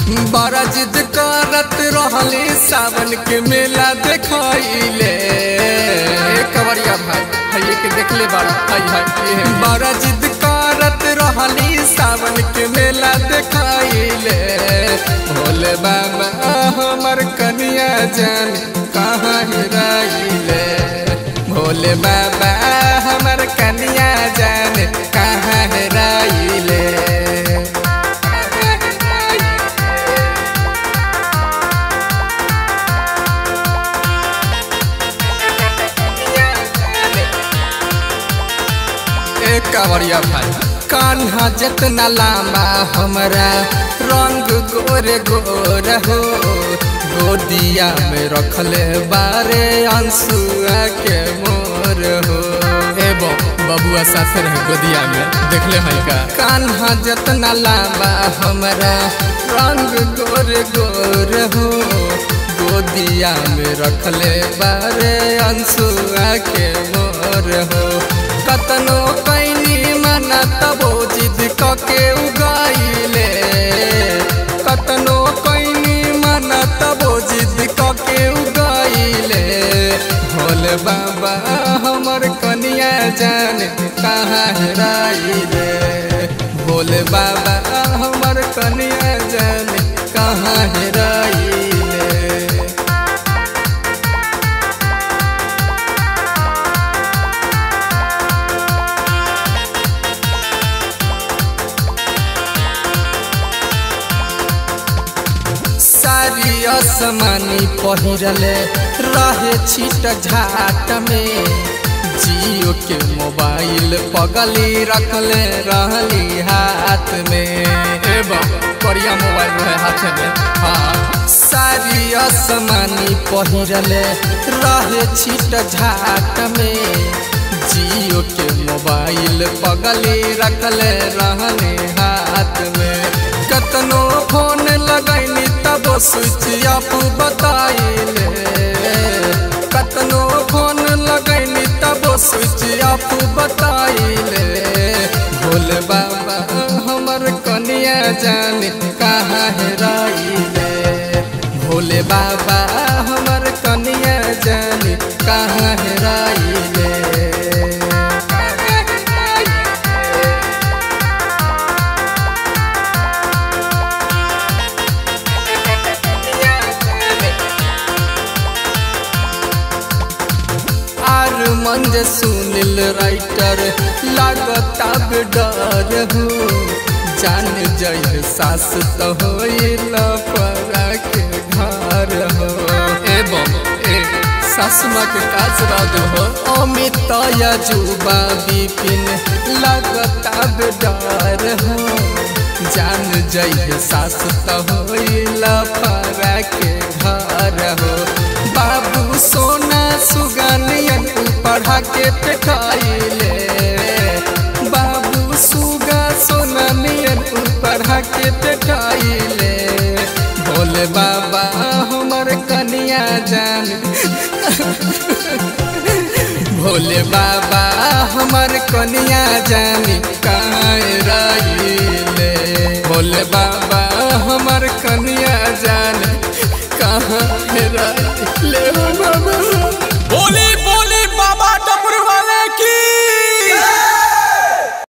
बड़ा जिद करत रहले सावन के मेला देखाइले कवरिया भाई हाय के देखले बड़ा हाय हाय बड़ा जिद करत रहली सावन के मेला देखाइले भोले बाबा हमर कनिया जान कहाँ हेराइले भोले बाबा हमर कनिया जान कहाँ हेराइले ए कावरिया भाई कान्हा जितना लामा हमरा रंग गोरे गोर हो गोदिया में रखले बारे अंसुआ के मोर हो ए बो बबुआ साथे रहे गोदिया में देखले है का कान्हा जितना लामा हमरा रंग गोरे गोर हो गोदिया में रखले बारे अंसुआ के मोर हो कतनो कैनी मना तबो जिद कके उगाइले कतनो कैनी मना तबो जिद कके उगाइले भोले बाबा हमर कनिया जान कहाँ हेराइले भोले बाबा हमर कनिया जान कहाँ हेराइले सारी असमानी पहिरले रहे छिट झाट में जियो के मोबाइल पगली रखले रहली हाथ में एवं करिया मोबाइल रहे हाथ में हाँ सारी असमानी पहिरले रहे छिट झाट में जियो के मोबाइल पगली रखले रहले हाथ में कतनो फोन लगैनी तब स्विच ऑफ बताइले कतनो फोन लगैनी तब स्विच ऑफ बताइले भोले बाबा हमर कनिया जान कहाँ हेराइले भोले बाबा हमर कनिया जान कहाँ हेराइले आर मंज सुनिल राइटर लागता डर हो जान जय सास तो होइल परा के घर हो एवं ए सासुमा के काज राज हो अमित जुबा विपिन लागता डर हो जान जय सास तो होइल परा के घर हो बाबू सोना सुगनियन पढ़ा के पेठाइले बाबू सुगा सोना नियन पढ़ा के पेठाइले भोले बाबा हमर कनिया जान भोले बाबा हमर कनिया जान कहाँ रहिले भोले बाबा हमर कनिया जान कहाँ रहिले हो बाबा बोले